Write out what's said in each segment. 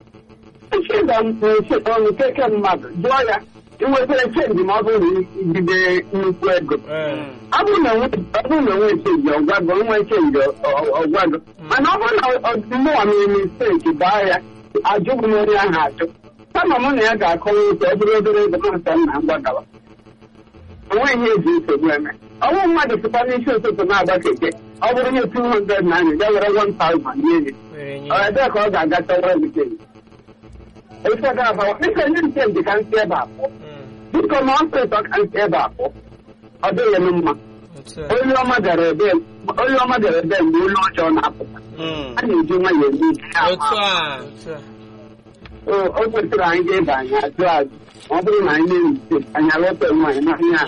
chịba nkeke mmadụ jụọ ya inwetara chenji ma ọ bụrụ na ijide nnukwu ego Ee. ọ bụrụ na onwe ọ bụrụ na onwe chenji ọgwago onwe chenji ọgwago mana ọ bụrụ na ọdịmụwa mere misteki baa ya ajụghị m onye ahụ ajụ kama mụ na ya ga-akọwa ụzọ ọ bụrụ obere ego masa nna mgbagawa onweghị ihe eji nsogbu eme ọnwụ mmadụ sịkwa n'isi ụtụtụ na-agba keke ọ bụrụ ihe 200 na anya ya were 1000 nye ya Were nye. ọ ebee ka ọ ga-aga chọwara gị chenji ofe ga-abawa biko nye m chenji ka nsị ebe a pụọ Mm. biko ma ọ sịtọ ka nsị ebe a pụọ ọ dịghị m mma Otu a. onye ọma gara ebe onye ọma gara ebe mgbe olu ọjọọ na-apụta Mm. a na-eji nwayọọ eme ihe ya otu ama. a Otu a. o o kwesịrị anyị ga-ebe anyị ajụ ajụ ma ọ bụrụ na anyị na-eyi misteki anyị alọta nwaanyị na ihe a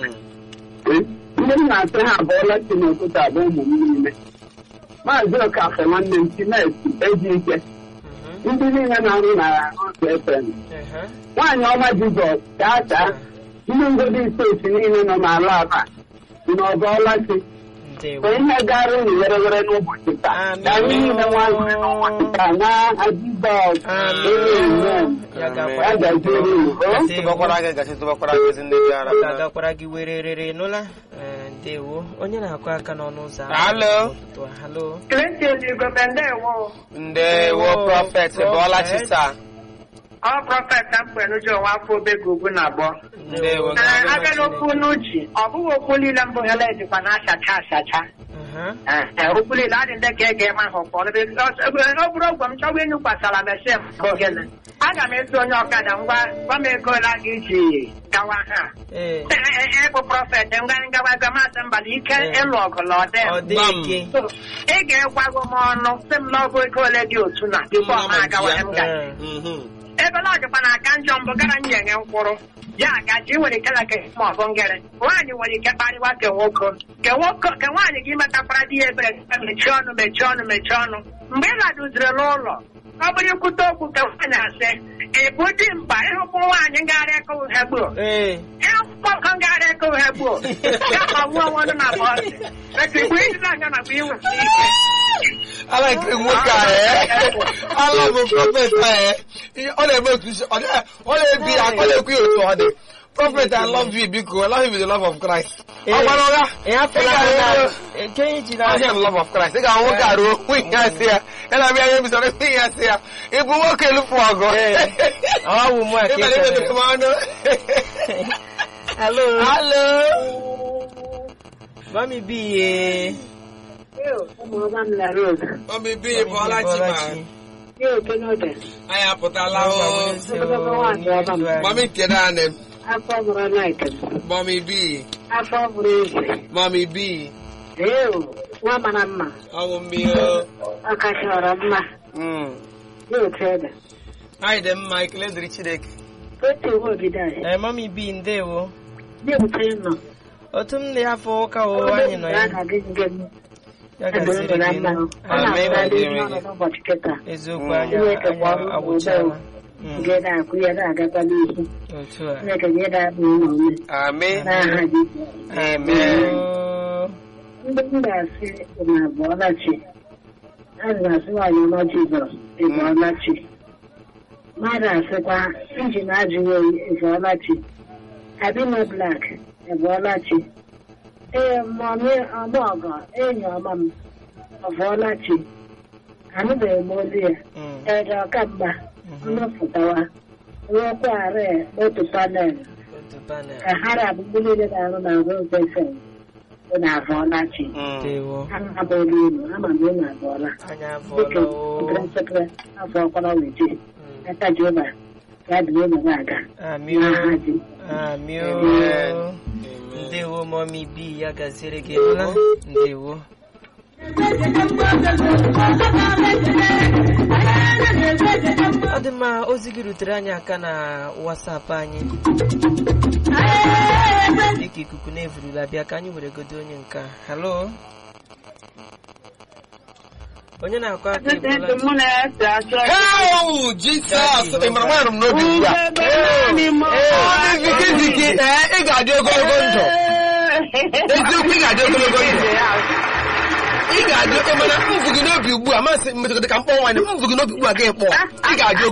Mm. ndị m na-asị ha abụọla si n'ụtụtụ abụọ ụmụ m niile maazị Okafọ nwanne m Chinesi eji ike Mhm. ndị niile na-arụ na otu FM Ehe. nwaanyị ọma Jizọs gaa gaa ndị ngodi steeti niile nọ n'ala aba dị n'ọbọọla chi Ndewo. bụ ihe gara unu were were n'ụbọchị taa Amen. ka anyị niile nwanyị n'ụbọchị taa n'aha Jizọs Amen. Ya gakwa- ya gaziere unu o? Ndewo. tụbakwara gị gasị tụbakwara gị ezi ndị dị ara ọ ga-agakwara gị were rere nụla Ee, ndewo onye na-akụ aka n'ọnụ ụzọ ámá Halo. n'ụtụtụ a. halo Clinton Igwe ndewo ndewo prọfet bụọla chisa ọ prọfet na mkpenuji onwe afọ obego ugwu na abụọ Ndewo. Ee, abịa n'okwu n'uchi ọ bụghị okwu niile mbụ hele dịkwa na-achacha achacha Mhm. Ee, okwu niile adị ndị ka ege ma ha ụfọdụ ọ bụrụ ogwe m chọwa enyu kwasara mesin ogene aga m ezi onye ọkada ngwa gwa m ego ole a ga-eji gawa ha Ee, ịbụ prọfet ngwa ngawa gamasị mbala ike Ee. ịlụ ọgụ na ọ dị ọ dị ike So, ị ga-egwago m ọnụ sị m n'ọgụ ego ole dị otu na tupu ọ ma agawa m ga Ee, Mhm. ebe na ọdịkwa na aka njọ mbụ gara nyenye mkpụrụ ya gaji nwere ike na ke ma ọ bụ ngere nwaanyị nwere ike kparịwa ke nwoke ke nwoke ke nwaanyị gị metakwara di ya ebere mechie ọnụ mechie ọnụ mechie ọnụ mgbe ị laduziri n'ụlọ ọ bụrụ ikwute okwu ka nwaanyị asị ị bụ di mkpa ịhụkwụ nwaanyị ngagharị aka uhe gboo ee, ịhụkwụ ọkọ ngagharị aka uhe gboo ya ma nwuo onwe ọnụ na bọọsị maka igbe ịdị na-anya nakwa inwe ike alakiri nwoke a ee ala bụ prọfet a ee ọ na-eme otu isi ọ dị- ọ na-ebi ya ọ na-ekwu ya otu ọ dị prọfet I love you biko I love you with the love of Christ ọ gwara ụgha ị hapụla Ị ha ga-ahụ- na nke anyị ji na ahịa m love of Christ ị ga-ahụ nwoke a ruo nwunye ya sị ya ya na abịa ya ebisara nwunye ya sị ya ị bụ nwoke elufu ọgụ Ee, ọ bụ mụ a ka Ị ị mere kelere. imetere m ọnụ halo halo mami bi ye ụmụọma m na Rose obibi bụọla chi ma ya okenode anyị apụtala o nwaanyị ọma m mami kedu anị afọ bụrụ naịtị mami bi afọ bụrụ eze mami bi ee nwa mara mma ọwụ mmiri ọ kachara mma Mm. ya otu ede anyị dị mma ekele dịrị Chineke otu iwe obido anyị ee mami bi ndewo ya otu nọ otu m dị afọ ụka o anyị nọ ya ga-agị njem ya Ebe gaziri ndụ na gị mma nụ. ọ na-abụra ndị Amen. nọ n'ụbọchị kịta eziokwu Mm. anya Chineke anya gbara ụmụ agwụchala Mm, nke na-akwụ ya na-agakwa n'ihu otu a Chineke nye na-abụ ụlọ ume amen n'aha gị amen Oo, ndị m ga-asị na abụọla chi a ga-asị nwaanyị ọma Jizọs ịbụọla chi mmadụ asịkwa injin ajụghị oyi ịbụọla chi abino blak ịbụọla chi ee mọmị ọmọgọ enyi ọma m ọbụọla chi anụbeghị m olu ya mm, ede ọkamgba mhm. mmepụtawa nwekwa arị otu panel Otu panel. ka ha na abụgbụ niile na-arụ na Rose FM bụ na abụọla chi Mm. ndewo ana abụọla unu ama m unu abụọla anya dịka afọla o nsekere afọ ọkwara weje Mm, aka Jehova ya dị unu na-aga amị n'aha o ji amị Amen. o ndewo mami bi ya gaziere gị nụla ndewo ọ dị mma ozi gị rutere anyị aka na wasapụ anyị dịka ikuku na-evurula bịa ka anyị were godo onye nke a. halo onye na-akọ aka ebuola mụ na-ese achọ Hell, Jesus! Ị mara nwaanyị m n'obi ugbu a. Ọ dị ziki ziki, ee, ị ga-adị ogologo ndụ. Eziokwu, ị ga-adị ogologo ndụ. Ị ga-adị, ị mana mvụ gị n'obi ugbu a, masị metụtara ka mkpọ nwaanyị, mvụ gị n'obi ugbu a ga-ekpọ. Ị ga-adị